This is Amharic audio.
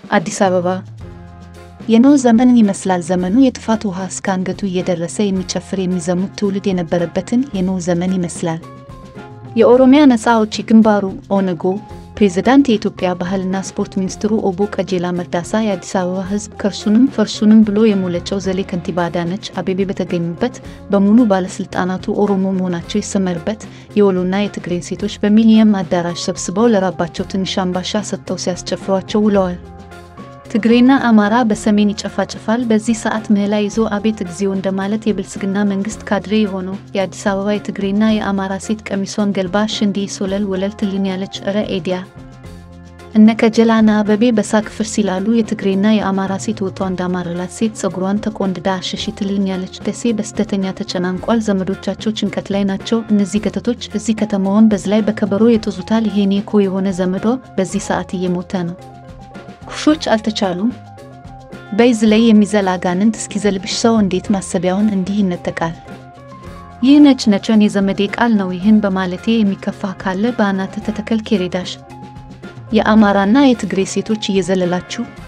አዲስ አበባ የኖህ ዘመን ይመስላል ዘመኑ። የጥፋት ውሃ እስከ አንገቱ እየደረሰ የሚጨፍር የሚዘሙት ትውልድ የነበረበትን የኖህ ዘመን ይመስላል። የኦሮሚያ ነፃ አውጪ ግንባሩ ኦነጎ ፕሬዝዳንት፣ የኢትዮጵያ ባህልና ስፖርት ሚኒስትሩ ኦቦ ቀጄላ መርዳሳ፣ የአዲስ አበባ ሕዝብ ከርሱንም ፈርሱንም ብሎ የሞለጨው ዘሌ ከንቲባ አዳነች አቤቤ በተገኙበት በሙሉ ባለስልጣናቱ ኦሮሞ መሆናቸው ይሰመርበት የወሎና የትግሬን ሴቶች በሚሊኒየም አዳራሽ ሰብስበው ለራባቸው ትንሽ አምባሻ ሰጥተው ሲያስጨፍሯቸው ውለዋል። ትግሬና አማራ በሰሜን ይጨፋጨፋል። በዚህ ሰዓት ምህላ ይዞ አቤት እግዚኦ እንደማለት የብልጽግና መንግስት ካድሬ የሆነው የአዲስ አበባ የትግሬና የአማራ ሴት ቀሚሷን ገልባ ሽንዲ ሶለል ወለል ትልኛለች። እረ ኤዲያ እነ ከጀላና አበቤ በሳቅ ፍርስ ይላሉ። የትግሬና የአማራ ሴት ወቷ እንዳማረላት ሴት ጸጉሯን ተቆንድዳ አሸሺ ትልኛለች። ደሴ በስተተኛ ተጨናንቋል። ዘመዶቻቸው ጭንቀት ላይ ናቸው። እነዚህ ገተቶች እዚህ ከተማውን በዝላይ በከበሮ የጦዙታል። ይሄኔ እኮ የሆነ ዘመዶ በዚህ ሰዓት እየሞተ ነው። ኩሾች አልተቻሉም። በይዝ ላይ የሚዘል አጋንንት እስኪዘልብሽ ሰው እንዴት ማሰቢያውን እንዲህ ይነጠቃል? ይህ ነጭ ነጭን የዘመዴ ቃል ነው። ይህን በማለቴ የሚከፋ ካለ በአናትህ ተተከል ኬሬዳሽ። የአማራና የትግሬ ሴቶች እየዘለላችሁ